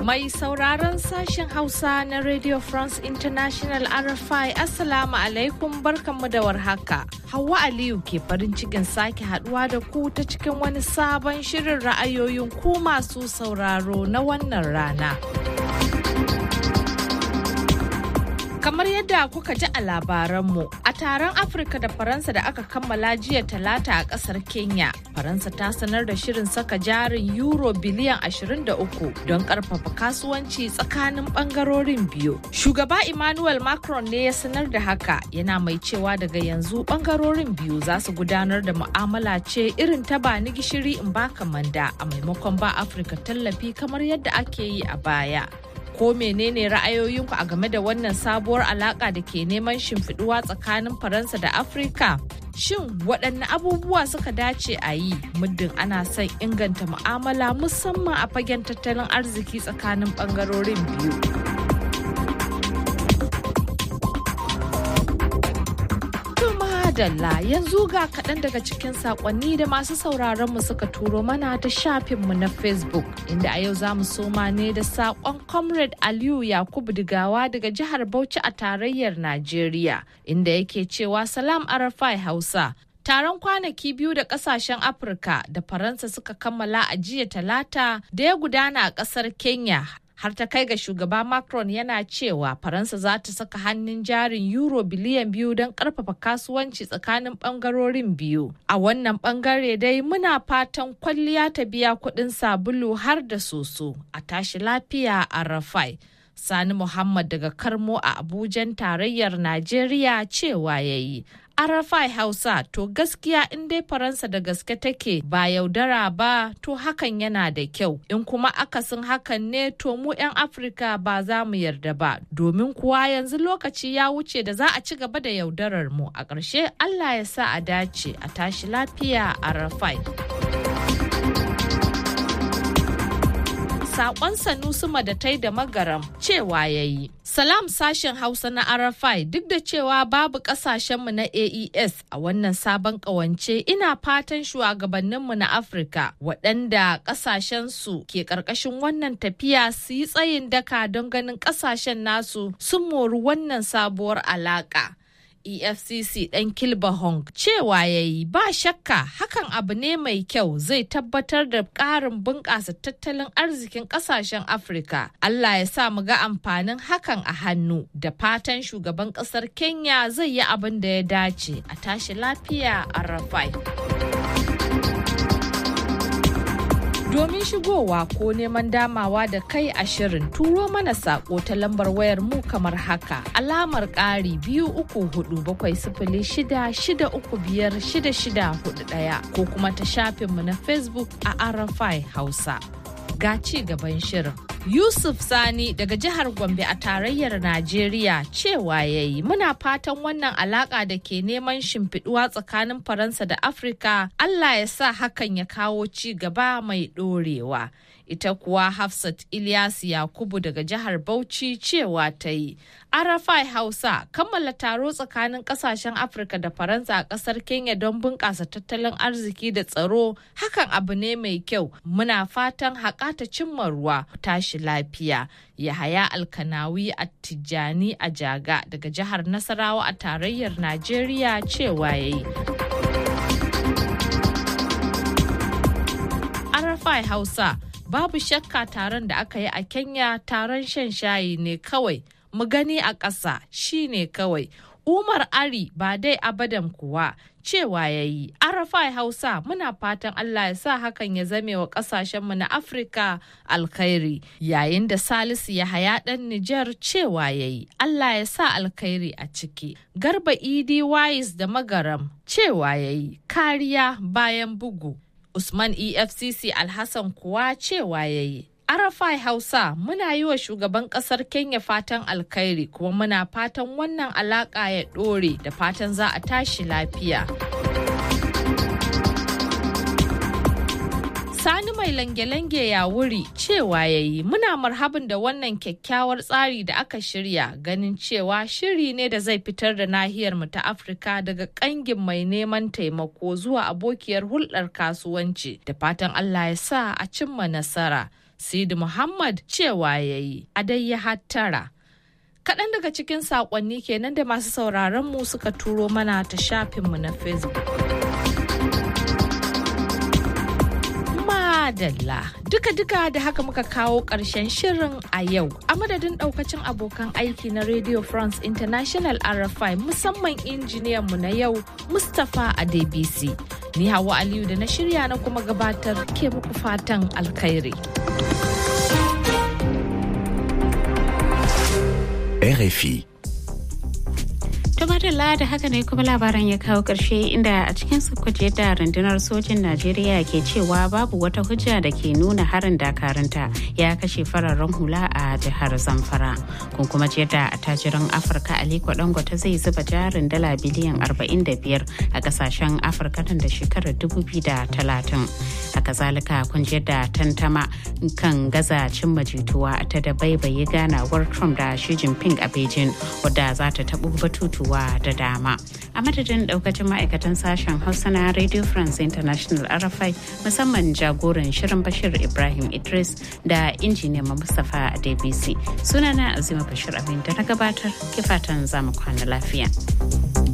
Mai sauraron sashen Hausa na Radio France International RFI Assalamu alaikum barkanmu da warhaka. Hauwa Aliyu ke farin cikin sake haduwa da ku ta cikin wani sabon shirin ra'ayoyin ku masu sauraro na wannan rana. Kamar yadda kuka ji a labaranmu, a taron Afirka da Faransa da aka kammala jiya talata a kasar Kenya, Faransa ta sanar da shirin saka jarin Euro biliyan 23 don karfafa kasuwanci tsakanin bangarorin biyu. Shugaba Emmanuel Macron ne ya sanar da haka yana mai cewa daga yanzu bangarorin biyu za su gudanar da mu'amala ce irin ta ba ni gishiri in baka manda a maimakon ba Afirka tallafi kamar yadda ake yi a baya. ko menene ra'ayoyinku a game da wannan sabuwar alaka da ke neman shimfiduwa tsakanin faransa da afirka shin waɗanne abubuwa suka dace a yi muddin ana son inganta mu'amala musamman a fagen tattalin arziki tsakanin ɓangarorin biyu Dalla yanzu ga kaɗan daga cikin saƙonni da masu sauraron mu suka turo mana ta shafinmu na Facebook inda a yau za mu soma ne da saƙon Comrade Aliyu Yakubu Digawa daga jihar Bauchi a tarayyar Najeriya inda yake cewa Salam Arafai Hausa Taron kwanaki biyu da kasashen Afirka da Faransa suka kammala a jiya talata da ya gudana a ƙasar Kenya har ta kai ga shugaba Macron yana cewa Faransa za ta saka hannun jarin euro biliyan biyu don karfafa kasuwanci tsakanin bangarorin biyu. A wannan bangare dai muna fatan kwalliya ta biya kuɗin sabulu har da soso a tashi lafiya a Rafai. Sani Muhammad daga Karmo a Abujan tarayyar Najeriya cewa ya yi. Arafai Hausa to gaskiya in dai Faransa da gaske take ba yaudara ba to hakan yana da kyau in kuma akasin hakan ne to mu 'yan Afirka ba za mu yarda ba domin kuwa yanzu lokaci ya wuce da za a ci gaba da yaudarar mu a ƙarshe Allah ya sa a dace a tashi lafiya Arafai. sakon sanusi madatai da magaram cewa ya yi. Salam sashen Hausa na Arafai duk da cewa babu kasashenmu na AES a wannan sabon kawance ina fatan shugabanninmu na Afirka waɗanda kasashensu ke ƙarƙashin wannan tafiya su yi tsayin daka don ganin kasashen nasu sun mori wannan sabuwar alaƙa. efcc ɗan kilba hong cewa ya yi ba shakka hakan abu ne mai kyau zai tabbatar da ƙarin bunƙasa tattalin arzikin ƙasashen afirka allah ya sa mu ga amfanin hakan a hannu da fatan shugaban ƙasar kenya zai yi abin da ya dace a tashi lafiya a rafai Domin shigowa ko neman damawa da kai a shirin turo mana sako ta lambar wayar mu kamar haka alamar ƙari biyu uku hudu bakwai sifili shida shida uku biyar shida shida hudu ɗaya ko kuma ta shafinmu na Facebook a Arafai Hausa. Ga ci gaban shirin. Yusuf Sani daga jihar Gombe a tarayyar Najeriya cewa ya yi muna fatan wannan alaka da ke neman shimfiduwa tsakanin Faransa da Afirka Allah ya sa hakan ya kawo ci gaba mai ɗorewa. Ita kuwa Hafsat Ilyas Yakubu daga jihar Bauchi cewa ta yi. Arafai Hausa kammala taro tsakanin kasashen Afirka da Faransa a kasar Kenya don bunƙasa tattalin arziki da tsaro hakan abu ne mai kyau muna fatan haƙa ta cimma ruwa tashi lafiya. Yahaya Alkanawi a Tijjani a Jaga daga jihar Nasarawa a tarayyar Najeriya cewa ya yi. Arafai Hausa babu shakka taron da aka yi a Kenya taron shan shayi ne kawai. mu gani a ƙasa shi ne kawai. Umar Ari ba dai abadan kuwa cewa ya yi. Arafai Hausa muna fatan Allah ya sa hakan ya zame wa ƙasashenmu na Afirka alkhairi. Yayin da Salisu ya haya ɗan Nijar cewa ya yi. Allah ya sa alkhairi a ciki. Garba Idi Wais da Magaram cewa ya yi. Kariya bayan bugu. Usman EFCC Alhassan kuwa cewa ya yi. Arafai Hausa muna yi wa shugaban kasar Kenya fatan alkhairi kuma muna fatan wannan alaka ya ɗore da fatan za a tashi lafiya. Sani mai lange-lange ya wuri cewa ya yi muna marhabin da wannan kyakkyawar tsari da aka shirya ganin cewa shiri ne da zai fitar da nahiyar mu ta Afirka daga kangin mai neman taimako zuwa abokiyar hulɗar kasuwanci da fatan Allah ya sa a cimma nasara. Sidi Muhammad cewa ya yi a dai ya hattara. Kaɗan daga cikin saƙonni kenan da masu sauraron mu suka turo mana ta shafinmu na Facebook. Madalla duka-duka da haka muka kawo ƙarshen shirin a yau a madadin ɗaukacin abokan aiki na Radio France International RFI musamman injiniyanmu na yau Mustapha Adebisi. Ni Hawa Aliyu da na shirya na kuma gabatar ke muku fatan alkhairi. RFI. Tumadala da haka ne kuma labaran ya kawo ƙarshe inda a cikin sukuce da rundunar sojin Najeriya ke cewa babu wata hujja da ke nuna harin dakarunta ya kashe fararen hula a jihar Zamfara. Kun kuma ji da attajiran Afirka Aliko Dangote zai zuba jarin dala biliyan 45 a kasashen Afirka nan da shekarar 2030. Haka zalika kun ji da tantama kan gaza cimma jituwa ta da baibaye ganawar Trump da Xi Jinping a Beijing wadda za ta taɓo batutu abubuwa da dama a madadin daukacin ma'aikatan sashen hausa na radio france international rfi musamman jagoran shirin bashir ibrahim idris da injiniyan mustapha a dbc sunana azima bashir abin da na gabatar kifatan zamu kwana lafiya